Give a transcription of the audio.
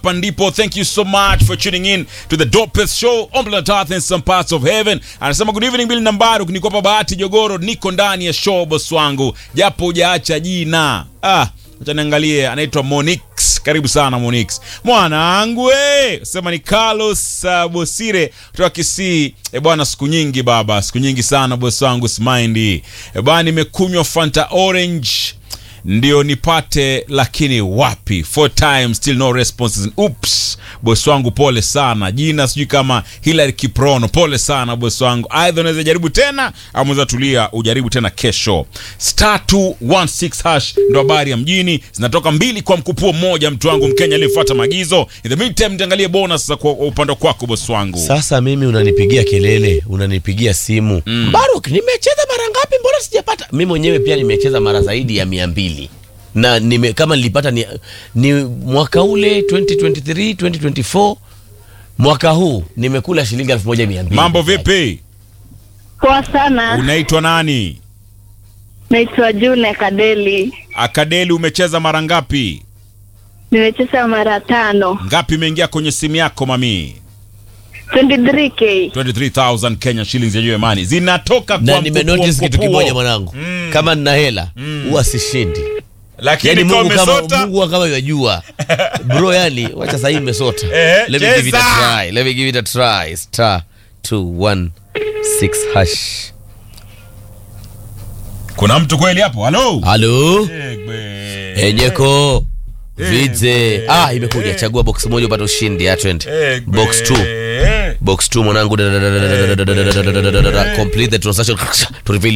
hapa ndipo. Thank you so much for tuning in to the dopest show on planet Earth in some parts of heaven. Anasema good evening Bill Nambaru, niko bahati Jogoro, niko ndani ya show boss wangu, japo hujaacha jina. Ah, acha niangalie, anaitwa Monix. Karibu sana Monix. Mwanangu we, sema ni Carlos uh, Bosire kutoka Kisii. E bwana, siku nyingi baba, siku nyingi sana boss wangu Smind. E bwana, nimekunywa Fanta Orange ndio nipate lakini wapi four times still no responses oops bosi wangu pole sana jina sijui kama Hilary Kiprono pole sana bosi wangu aidha unaweza jaribu tena au unaweza tulia ujaribu tena kesho star 216 hash ndo habari ya mjini zinatoka mbili kwa mkupuo mmoja mtu wangu mkenya aliyefuata maagizo in the meantime niangalie bonus za kwa upande kwako bosi wangu Sasa mimi unanipigia kelele, unanipigia simu mm. Baruk, nimecheza mara ngapi? Mbona sijapata? Mimi mwenyewe pia nimecheza mara zaidi ya mia mbili na nime, kama nilipata ni, ni mwaka ule 2023 2024 mwaka huu nimekula shilingi elfu moja mia mbili. mambo vipi Poa sana, unaitwa nani naitwa June Kadeli, akadeli umecheza mara ngapi nimecheza mara tano, ngapi imeingia kwenye simu yako mami 23k. 23000 Kenya shillings ya Germany zinatoka Na kwa nimenotice mkupuo, kitu mkupuo. kimoja mwanangu, kama nina hela huwa sishindi. lakini Yani kama Mungu kama umesota Mungu kama yajua bro, yani wacha sasa hivi imesota. Eh, Let me give it a cheza. try. Let me give it a try. Star 216 hash. kuna mtu kweli hapo halo Halo? Egbe. Enyeko. Vidze. Eh, Ah, imekuja. eh. Chagua box moja upate ushindi. Ya twende. Egbe. Box 2. Box 2 mwanangu. Complete the transaction to reveal